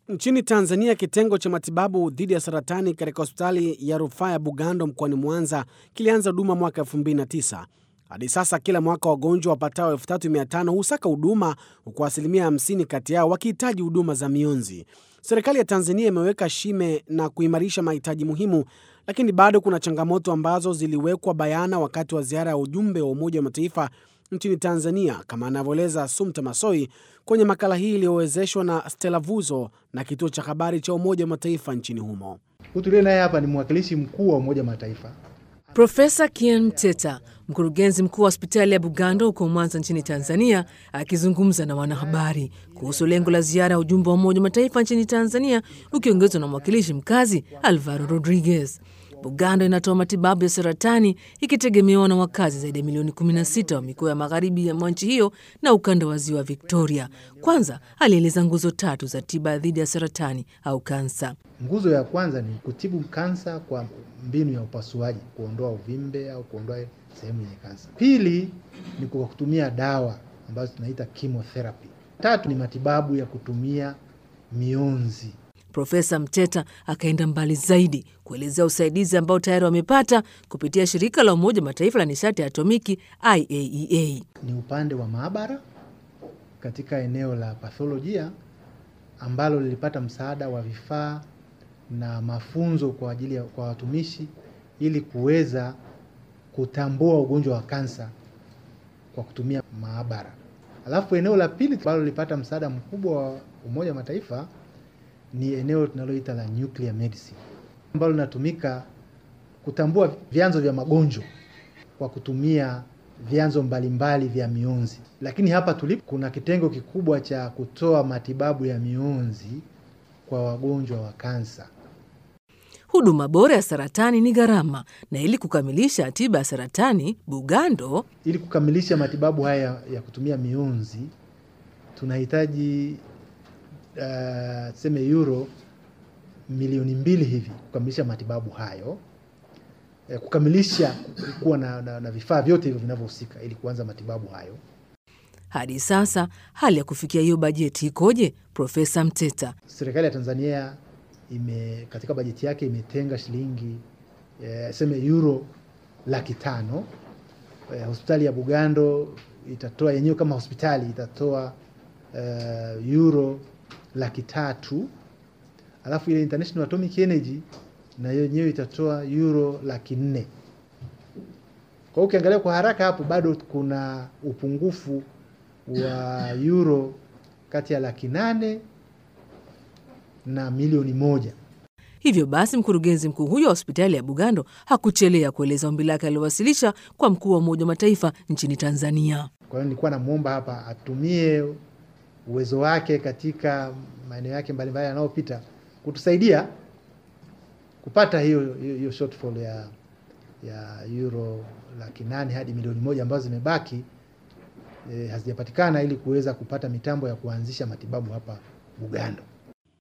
Nchini Tanzania, kitengo cha matibabu dhidi ya saratani katika hospitali ya rufaa ya Bugando mkoani Mwanza kilianza huduma mwaka 2009. Hadi sasa kila mwaka wagonjwa wapatao 3500 husaka huduma, huku asilimia 50 kati yao wakihitaji huduma za mionzi. Serikali ya Tanzania imeweka shime na kuimarisha mahitaji muhimu, lakini bado kuna changamoto ambazo ziliwekwa bayana wakati wa ziara ya ujumbe wa Umoja wa Mataifa nchini Tanzania, kama anavyoeleza Sumta Masoi kwenye makala hii iliyowezeshwa na Stella Vuzo na kituo cha habari cha Umoja wa Mataifa nchini humo. Hutulie naye hapa ni mwakilishi mkuu wa Umoja wa Mataifa. Profesa Kian Mteta, mkurugenzi mkuu wa hospitali ya Bugando huko Mwanza nchini Tanzania, akizungumza na wanahabari kuhusu lengo la ziara ya ujumbe wa Umoja wa Mataifa nchini Tanzania ukiongezwa na mwakilishi mkazi Alvaro Rodriguez. Bugando inatoa matibabu ya saratani ikitegemewa na wakazi zaidi ya milioni 16 wa mikoa ya magharibi mwa nchi hiyo na ukanda wa ziwa Victoria. Kwanza alieleza nguzo tatu za tiba dhidi ya saratani au kansa. Nguzo ya kwanza ni kutibu kansa kwa mbinu ya upasuaji, kuondoa uvimbe au kuondoa sehemu yenye kansa. Pili ni kwa kutumia dawa ambazo tunaita chemotherapy. Tatu ni matibabu ya kutumia mionzi. Profesa Mteta akaenda mbali zaidi kuelezea usaidizi ambao tayari wamepata kupitia shirika la Umoja wa Mataifa la nishati ya atomiki IAEA. Ni upande wa maabara katika eneo la patholojia ambalo lilipata msaada wa vifaa na mafunzo kwa ajili ya kwa watumishi ili kuweza kutambua ugonjwa wa kansa kwa kutumia maabara. Alafu eneo la pili ambalo lilipata msaada mkubwa wa Umoja wa Mataifa ni eneo tunaloita la nuclear medicine ambalo linatumika kutambua vyanzo vya magonjwa kwa kutumia vyanzo mbalimbali vya mionzi. Lakini hapa tulipo kuna kitengo kikubwa cha kutoa matibabu ya mionzi kwa wagonjwa wa kansa. Huduma bora ya saratani ni gharama, na ili kukamilisha tiba ya saratani Bugando, Ili kukamilisha matibabu haya ya kutumia mionzi tunahitaji uh, tuseme euro milioni mbili hivi kukamilisha matibabu hayo, eh, kukamilisha kuwa na, na, na vifaa vyote hivyo vinavyohusika ili kuanza matibabu hayo. hadi sasa hali ya kufikia hiyo bajeti ikoje? Profesa Mteta. Serikali ya Tanzania ime katika bajeti yake imetenga shilingi eh, seme euro laki tano. Eh, hospitali ya Bugando itatoa yenyewe kama hospitali itatoa eh, euro laki tatu, alafu ile International Atomic Energy na yenyewe itatoa euro laki nne. Kwa hiyo ukiangalia kwa haraka hapo bado kuna upungufu wa euro kati ya laki nane na milioni moja. Hivyo basi mkurugenzi mkuu huyo wa hospitali ya Bugando hakuchelea kueleza ombi lake aliowasilisha kwa mkuu wa Umoja wa Mataifa nchini Tanzania. Kwa hiyo nilikuwa namwomba hapa atumie uwezo wake katika maeneo yake mbalimbali yanayopita kutusaidia kupata hiyo hiyo hiyo shortfall ya ya euro laki nane hadi milioni moja ambazo zimebaki eh, hazijapatikana ili kuweza kupata mitambo ya kuanzisha matibabu hapa Bugando.